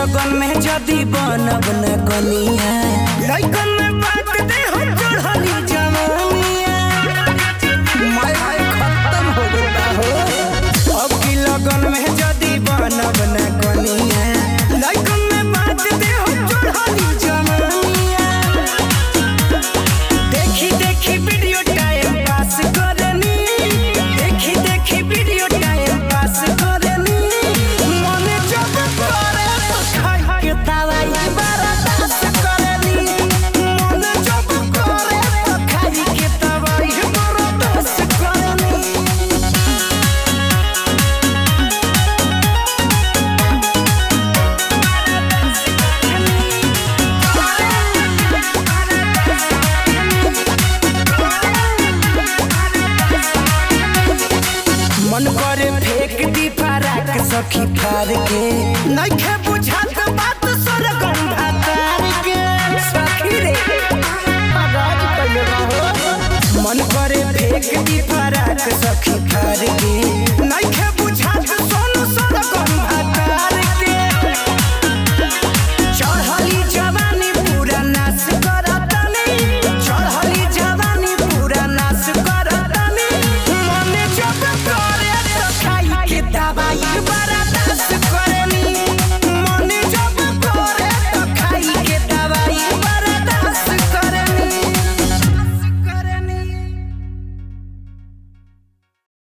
लगन में जदी बनब न कनिया लइकन में बात दे हो चढ़ली जवानिया माय हाय खत्म हो गया हो अब की लगन में जदी बनब न कनिया लइकन में बात दे हो चढ़ली जवानिया देखी देखी वीडियो टाइम पास करनी देखी देखी वीडियो टाइम पास करनी मने जब करे तो खाई के दवाई बर्दाश्त करनी मने जब करे तो खाई के दवाई बर्दाश्त करनी मन करे फेंक दी फराक सखी फार के नइखे बुझात बात सरगम भातार के सखी रे आवाज कइले बा हो मन करे फेंक दी फराक सखी